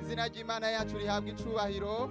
izina ry'imana yacu rihabwa icubahiro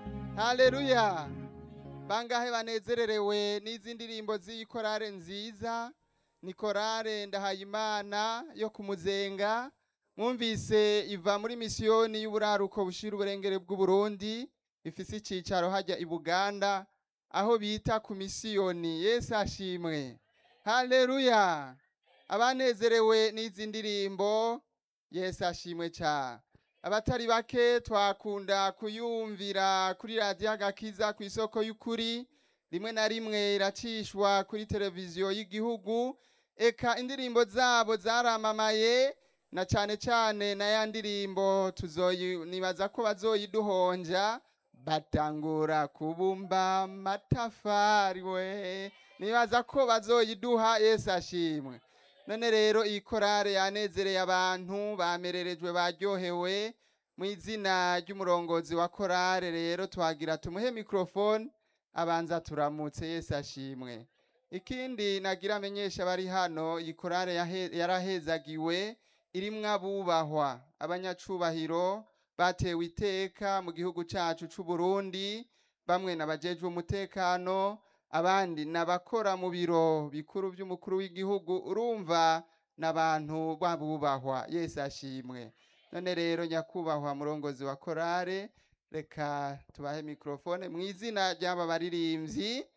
haleluya bangahe banezererewe n'izi ndirimbo z'iyi korale nziza ni korale ndahayimana yo ku muzenga mwumvise iva muri misiyoni y'uburaruko bushira uburengere bw'uburundi ifise icicaro hajya i buganda aho bita ku misiyoni yesu ashimwe haleluya abanezerewe n'izi ndirimbo yesu ashimwe cyane abatari bake twakunda kuyumvira kuri radiyo agakiza ku isoko y'ukuri rimwe na rimwe iracishwa kuri televiziyo y'igihugu eka indirimbo zabo zaramamaye na cyane cyane na ya ndirimbo tuzoyi nibaza ko bazoyiduhonja batangura kubumba amatafari we nibaza ko bazoyiduha yesu ashimwe none rero iyi korale yanezereye abantu bamererejwe baryohewe mu izina ry'umurongozi wa korale rero twagira tumuhe mikorofone abanza turamutse yesu ashimwe ikindi nagira amenyesha bari hano iyi korale yahe- yarahezagiwe irimwo abubahwa abanyacubahiro batewe iteka mu gihugu cacu c'u Burundi bamwe nabajejwe umutekano abandi nabakora mu biro bikuru by'umukuru w'igihugu urumva n'abantu babubahwa yesu ashimwe none rero nyakubahwa murongozi wa korale reka tubahe mikorofone mu izina ry'aba baririmbyi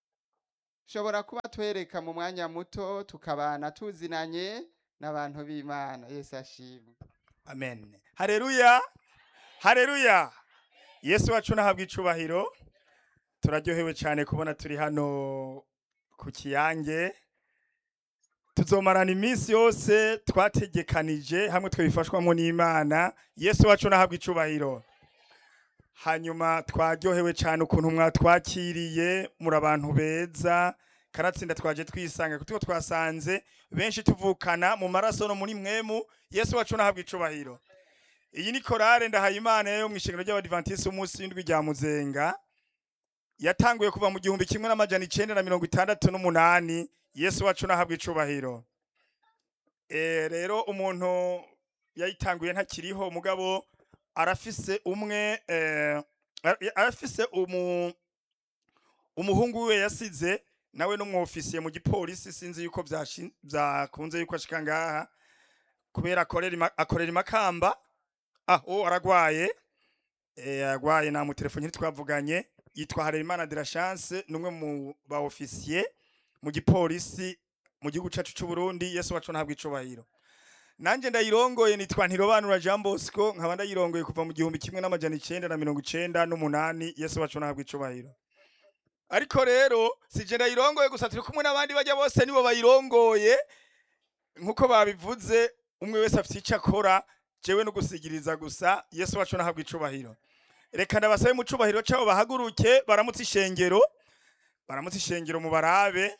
shobora kuba twereka mu mwanya muto tukabana tuzinanye n'abantu b'imana yesu ashimwe amen hareruya hareruya yesu wacu nahabwa icubahiro turaryohewe cyane kubona turi hano ku kiyange tuzomarana iminsi yose twategekanije hamwe twabifashwamo n'imana yesu wacu nahabwa icubahiro hanyuma twaryohewe cyane ukuntu mwatwakiriye muri abantu beza karatsinda twaje twisanga kuko twasanze benshi tuvukana mu maraso no muri mwemu yesu wacu nahabwa icubahiro iyi ni korale ndahayimana yo mu ishengero ry'abadivantisiti umunsi w'indwi rya muzenga yatanguye kuva mu gihumbi kimwe n'amajana icenda na mirongo itandatu n'umunani yesu wacu nahabwa icubahiro Eh, rero umuntu yayitanguye ntakiriho mugabo arafise umwe eh, ara- arafise umu umuhungu we yasize nawe n'umwofisiye mu gipolisi sinzi yuko byashi- byakunze yuko ashika ngaha kubera akorera ima- akorera imakamba aho aragwaye eh, aragwaye na mutelefoni ntitwavuganye yitwa Harerimana de la Chance numwe mu ba officier mu gipolisi mu gihugu cacu c'u Burundi Yesu wacu ntabwo icubahiro nanje ndayirongoye nitwa Ntirobanura Jean Bosco nkaba ndayirongoye kuva mu gihumbi kimwe n'amajana icenda na mirongo icenda n'umunani Yesu wacu ntabwo icubahiro ariko rero sije ndayirongoye gusa turi kumwe n'abandi bajya bose nibo bayirongoye nkuko babivuze umwe wese afite icyo akora jewe no gusigiriza gusa yesu wacu nahabwa icubahiro reka ndabasabe mu cubahiro cabo bahaguruke baramutse ishengero baramutse ishengero mu barabe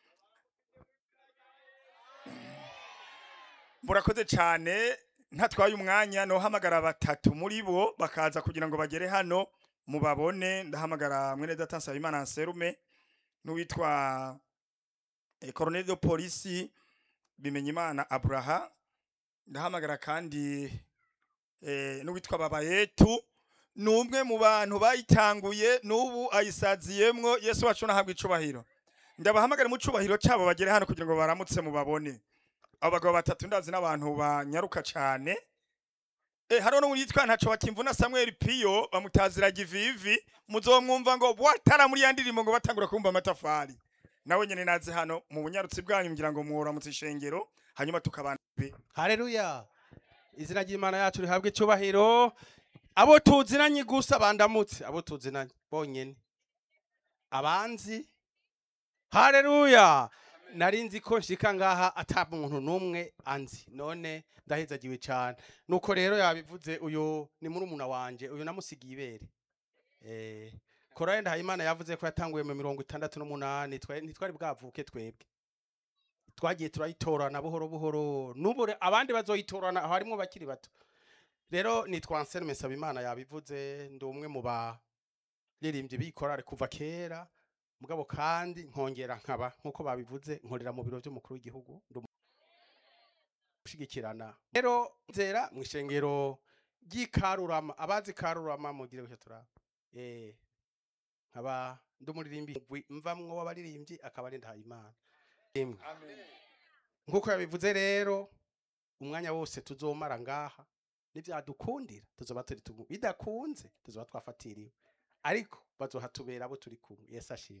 murakoze cyane ntatwaye umwanya nohamagara batatu muri bo bakaza kugira ngo bagere hano mubabone ndahamagara mwene data nsabimana anserume n'uwitwa eh, colonel de polisi bimenyimana abraha ndahamagara kandi eh, n'uwitwa babayetu ni umwe mu bantu bayitanguye n'ubu ayisaziyemwo yesu wacu nahabwa icubahiro ndabahamagara mu cubahiro cabo bagere hano kugira ngo baramutse mubabone abo bagabo batatu ndazi n'abantu banyaruka cane Eh, hariho n'umuntu yitwa ntaco bakimvuna Samuel Piyo bamutazira givivi muzomwumva ngo bwatara muri ya ndirimbo ngo batangura kumva amatafari nawe nyene nazi hano mu bunyarutsi bwanyu ngira ngo muramutse ishengero hanyuma tukabana Haleluya. Izina ry'Imana yacu rihabwe icyubahiro. Abo tuzinanye gusa bandamutse, abo tuzinanye bonyene. Abanzi. Haleluya. Nari nzi ko nshika ngaha ata muntu numwe anzi. None ndahezagiwe cyane. Nuko rero yabivuze uyu ni murumuna wanje, uyu namusigiye ibere. Eh Korali Ndahimana yavuze ko yatanguye mu mirongo itandatu n'umunani twe ntitwari bwavuke twebwe. twagiye turayitorana buhoro buhoro n'ubu re- abandi bazoyitorana aho harimo bakiri bato rero nitwa Anselme Nsabimana yabivuze ndi umwe mu baririmbyi b'ikorale kuva kera mugabo kandi nkongera nkaba nk'uko babivuze nkorera mu biro by'umukuru w'igihugu ndi umu- gushigikirana rero nzera mu ishengero ry'ikarurama abazi karurama mugire icyo turaba eh nkaba ndi umuririmbi mvamwo w'abaririmbyi akaba ari ndahayimana Imwe. nk'uko yabivuze rero umwanya wose tuzomara ngaha nivyadukundira tuzoba turi tumu bidakunze tuzoba twafatiriwe ariko bazohatubera abo turi kumwe yesu ashimwe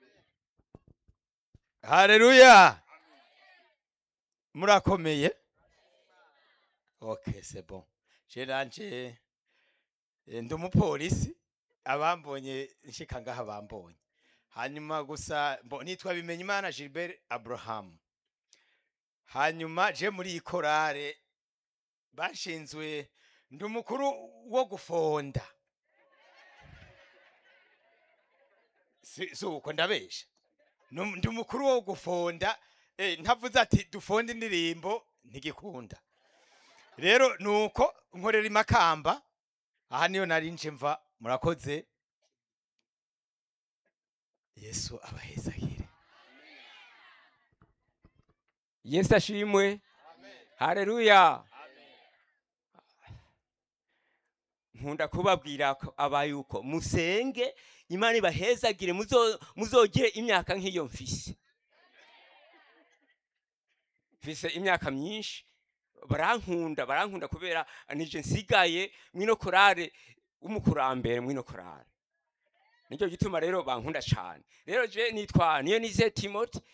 Haleluya. Murakomeye? Okay, c'est bon. Je nanje eh, ndi umupolisi abambonye nshika ngaha bambonye. Hanyuma gusa mbo nitwa bimenya Imana Gilbert Abraham. Hanyuma je muri iyi korale bashinzwe ndi umukuru wo gufonda. Si, si uko ndabesha. Num- ndi umukuru wo gufonda eh, ntavuze ati dufonde indirimbo ntigikunda rero nuko nkorera imakamba aha niyo nari nje mva murakoze yesu abahezagire yesu ashimwe hareruya nkunda kubabwira ko- aba yuko musenge imana ibahezagire muzo- muzogire imyaka nk'iyo mfise mfise imyaka myinshi barankunda barankunda kubera nije nsigaye mwino korale w'umukurambere mwino korale nicyo gituma rero bankunda cyane rero je nitwa niyo nize timoti